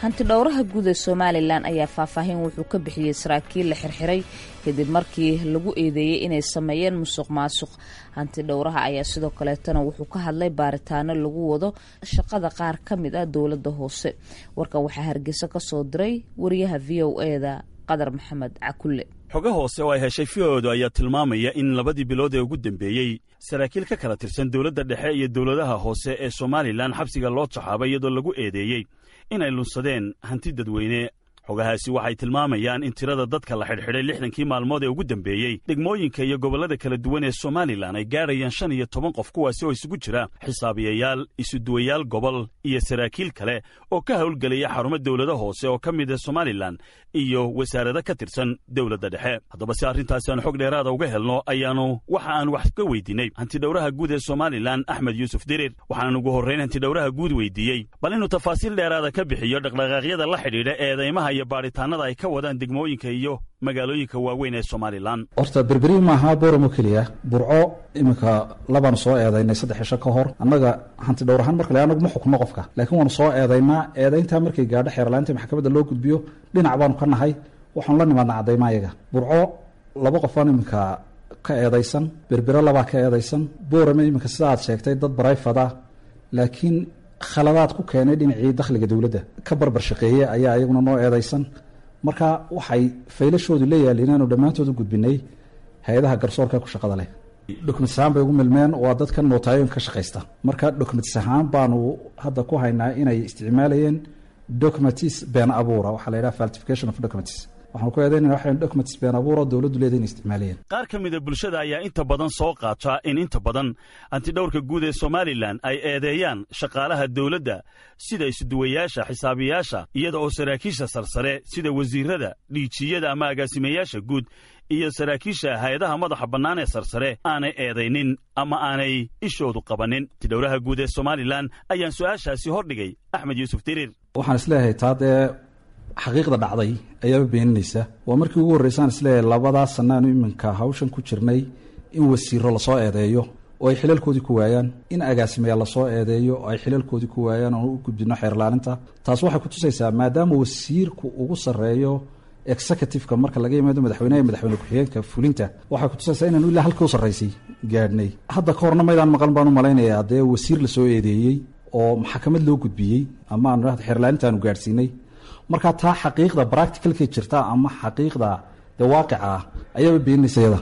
hanti dhowraha guud ee somalilan ayaa faahfaahin wuxuu ka bixiyey saraakiil la xirxiray kadib markii lagu eedeeyey inay sameeyeen musuq maasuq hanti dhowraha ayaa sidoo kaleetana wuxuu ka hadlay baaritaano lagu wado shaqada qaar ka mid ah dowladda hoose warkan waxaa hargeysa ka soo diray wariyaha v o eda qadar maxamed cakulle xogo hoose oo ay heshay fioodu ayaa tilmaamaya in labadii bilood ee ugu dambeeyey saraakiil ka kala tirsan dowladda dhexe iyo dowladaha hoose ee somalilan xabsiga loo taxaabay iyadoo lagu eedeeyey inay lunsadeen hanti dadweyne xogahaasi waxay tilmaamayaan in tirada dadka la xidhxidhay lixdankii maalmood ee ugu dambeeyey degmooyinka iyo gobollada kala duwan ee somalilan ay gaadhayaan shan iyo toban qof kuwaasi oo isugu jira xisaabiyayaal isuduwayaal gobol iyo saraakiil kale oo ka howlgelaya xarumo dowlada hoose oo ka mid ah somalilan iyo wasaarado ka tirsan dowladda dhexe haddaba si arrintaasi aan xog dheeraada uga helno ayaannu waxa aan wax ka weydiinay hantidhowraha guud ee somalilan axmed yuusuf dirir waxaanan ugu horrayn hantidhowraha guud weydiiyey bal inuu tafaasiil dheeraada ka bixiyo dhaqdhaqaaqyada la xidhiidha eedaymaha iyo baadhitaannada ay ka wadaan degmooyinka iyo magaalooyinka waaweyn ee somalilan horta berberi maaha booramo keliya burco iminka labaanu soo eedaynay saddex cisho ka hor annaga hanti dhowr ahaan marka le anagu ma xukno qofka laakiin waanu soo eedaynaa eedayntaa markay gaadho xeerlaanta maxkamadda loo gudbiyo dhinac baanu ka nahay waxaanu la nimaadnaa caddayma ayaga burco laba qofaan iminka ka eedaysan berbero labaa ka eedaysan boorame iminka sida aad sheegtay dad barayfada laakiin khaladaad ku keenay dhinacii dakhliga dowladda ka barbar shaqeeye ayaa ayaguna noo eedaysan marka waxay faylashoodu la yaaliin aanu dhammaantood u gudbinay hay-adaha garsoorka ku shaqada leh documentis ahaan bay ugu milmeen waa dadkan nootaayoon ka shaqaysta marka documentis ahaan baanu hadda ku haynaa inay isticmaalayeen documentis been abuura waxaa la yidhaha falsification of documents waxaanu ku eedaynana waxaan documentis been abuura dowladdu leeda inay isticmaalayeen qaar ka mida bulshada ayaa inta badan soo qaata in inta badan hantidhowrka guud ee somalilan ay eedeeyaan shaqaalaha dowladda sida isuduwayaasha xisaabiyaasha iyada oo saraakiisha sarsare sida wasiirada dhiijiyada ama agaasimayaasha guud iyo saraakiisha hay-adaha madaxa bannaan ee sarsare aanay eedaynin ama aanay ishoodu qabannin hantidhowraha guud ee somalilan ayaan su'aashaasi hordhigay axmed yuusuf diriir waxaan isleeyahay taa dee xaqiiqda dhacday ayaaba beeninaysa waa markii ugu horreysaan isleeyahay labadaa sannaanu iminka hawshan ku jirnay in wasiiro lasoo eedeeyo oo ay xilalkoodii ku waayaan in agaasimayaal lasoo eedeeyo oo ay xilalkoodii ku waayaan oon u gudbino xeerlaalinta taas waxay ku tusaysaa maadaama wasiirku ugu sarreeyo executiveka marka laga yimaado madaxweyneha iyo madaxweyne ku-xigeenka fulinta waxay ku tusaysaa inaanu ilaa halkii u sarraysay gaadhnay hadda ka horna maydaan maqan baan u malaynayaa dee wasiir lasoo eedeeyey oo maxkamad loo gudbiyey ama aanu xeerlaalintaanu gaadhsiinay marka taa xaqiiqda bracticalkay jirta ama xaqiiqda dee waaqica ah ayaaba beeninaysa yada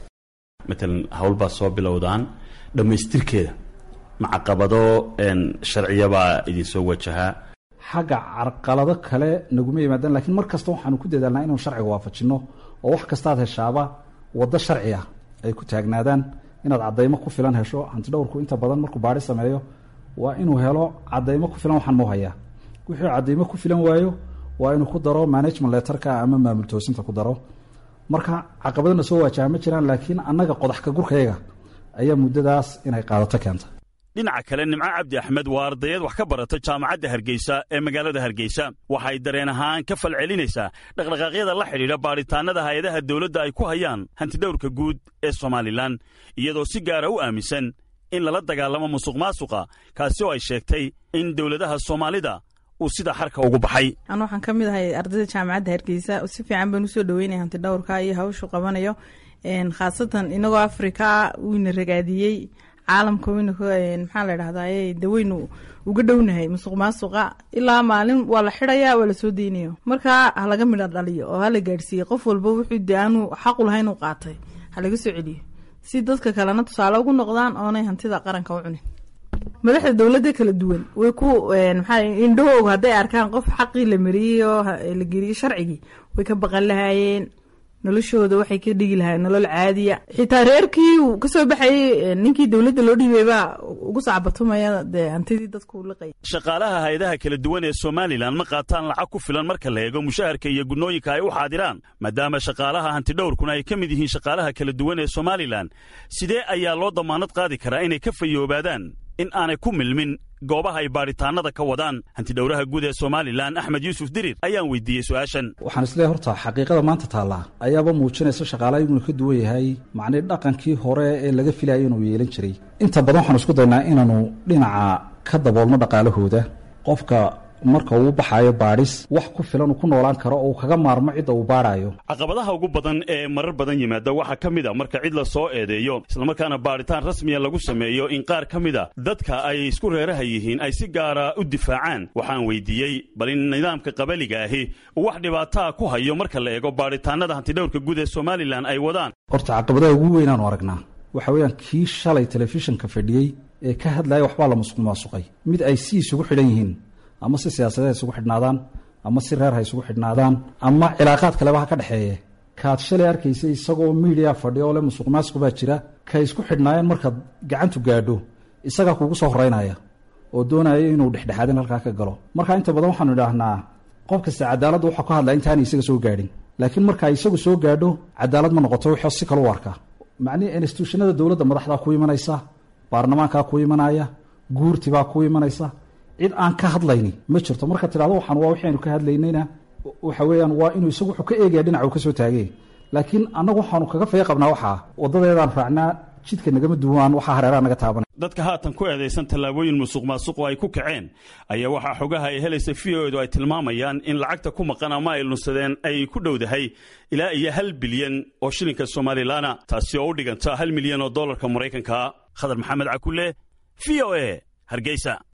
matalan hawl baa soo bilowdaan dhammaystirkeeda macaqabado sharciyabaa idinsoo wajahaa xagga carqalado kale naguma yimaadaan lakiin mar kasta waxaanu ku dadaalnaa inaanu sharciga waafajinno oo wax kastaad heshaaba waddo sharci ah ay ku taagnaadaan inaad caddaymo ku filan hesho hantidhowrku inta badan markuu baadhi sameeyo waa inuu helo caddaymo ku filan waxaan mau hayaa wixii caddaymo ku filan waayo waa inuu ku daro management letterka ama maamul toosinta ku daro marka caqabadana soo waajaha ma jiraan laakiin annaga qodax ka gurkayaga ayaa muddadaas inay qaadato keenta dhinaca kale nimco cabdi axmed waa ardayad wax ka barata jaamacadda hargeysa ee magaalada hargeysa waxay dareen ahaan ka falcelinaysaa dhaqdhaqaaqyada la xidhiidha baadhitaannada hay-adaha dowladda ay ku hayaan hantidhowrka guud ee somalilan iyadoo si gaara u aaminsan in lala dagaalamo musuq maasuqa kaasi oo ay sheegtay in dowladaha soomaalida uu sida xarka ugu baxay anu waxaan ka mid ahay ardayda jaamacadda hargeysa si fiican baan usoo dhaweynaya hanti dhowrka iyo hawshu qabanayo khaasatan inagoo afrika wiina ragaadiyey caalamka weyna maxaa la dhahdaye daweynu uga dhownahay musuq maasuqa ilaa maalin waa la xidaya waa lasoo deynayo marka halaga midha dhaliyo oo hala gaadhsiiye qof walba wuxuu de aanu xaqu lahayn u qaatay halaga soo celiyo si dadka kalena tusaale ugu noqdaan oonay hantida qaranka u cunin madaxda dowladda kala duwan way ku maxaa indhahooga hadday arkaan qof xaqii la mariyey oo la geliyey sharcigii way ka baqan lahaayeen noloshooda waxay ka dhigi lahaayeen nolol caadiya xitaa reerkii uu kasoo baxayey ninkii dowladda loo dhiibay baa ugu sacbatumaya dee hantidii dadku liqay shaqaalaha hay-adaha kala duwan ee somalilan ma qaataan lacag ku filan marka la eego mushaharka iyo gunnooyinka ay u xaadiraan maadaama shaqaalaha hantidhowrkuna ay ka mid yihiin shaqaalaha kala duwan ee somalilan sidee ayaa loo damaanad qaadi karaa inay ka fayoobaadaan in aanay ku milmin goobaha ay baadhitaannada ka wadaan hantidhowraha guud ee somalilan axmed yuusuf dirir ayaan weydiiyey su-aashan waxaan isleeyahy horta xaqiiqada maanta taallaa ayaaba muujinaysa shaqaalaha inuu ka duwan yahay macnii dhaqankii hore ee laga filayay inuu yeelan jiray inta badan waxaanu isku daynaa inaanu dhinaca ka daboolno dhaqaalahooda qofka marka uu baxaayo baadhis wax ku filan uu ku noolaan karo oo uu kaga maarmo cidda uu baadhaayo caqabadaha ugu badan ee marar badan yimaada waxaa ka mid a marka cid la soo eedeeyo islamarkaana baadhitaan rasmiya lagu sameeyo in qaar ka mid a dadka ay isku reeraha yihiin ay si gaara u difaacaan waxaan weydiiyey bal in nidaamka qabaliga ahi uu wax dhibaataa ku hayo marka la eego baadhitaanada hantidhowrka guud ee somalilan ay wadaan horta caqabadaha ugu weynaanu aragnaa waxa weeyaan kii shalay telefishinka fadhiyey ee ka hadlaya waxbaa la musuq maasuqay mid ay si isugu xidhan yihiin ama si siyaasadeed ha isugu xidhnaadaan ama si reer ha isugu xidhnaadaan ama cilaaqaad kaleba ha ka dhexeeye kaad shalay arkaysa isagoo miidiya fadhiya oo le musuq maasuq baa jira kay isku xidhnaayeen markaad gacantu gaadho isagaa kuugu soo horeynaya oo doonaya inuu dhexdhexaadin halkaa ka galo marka inta badan waxaanu idhaahnaa qof kasta cadaaladda waxaa ka hadlaya intaana isaga soo gaadhin laakiin marka isagu soo gaadho cadaalad ma noqoto wixii si kale u arkaa macnihii instituushanada dowladda madaxdaa ku imanaysa baarlamaankaa ku imanaya guurtibaa ku imanaysa cid aan ka hadlayni ma jirto marka tidhahdo waxaan waa wixii aynu ka hadlaynayna waxa weeyaan waa inuu isagu wuxuu ka eegaya dhinaca uu ka soo taagay laakiin annagu waxaanu kaga faya qabnaa waxaa waddadeedaan raacnaa jidka nagama duwaan waxaa hareeraha naga taabanay dadka haatan ku eedaysan tallaabooyin musuq maasuq oo ay ku kaceen ayaa waxaa xogaha ay helaysa v o edu ay tilmaamayaan in lacagta ku maqan ama ay lunsadeen ay ku dhowdahay ilaa iyo hal bilyan oo shilinka somalilaana taasi oo u dhiganta hal milyan oo dollarka maraykanka khadar maxamed cakule v o e hargeysa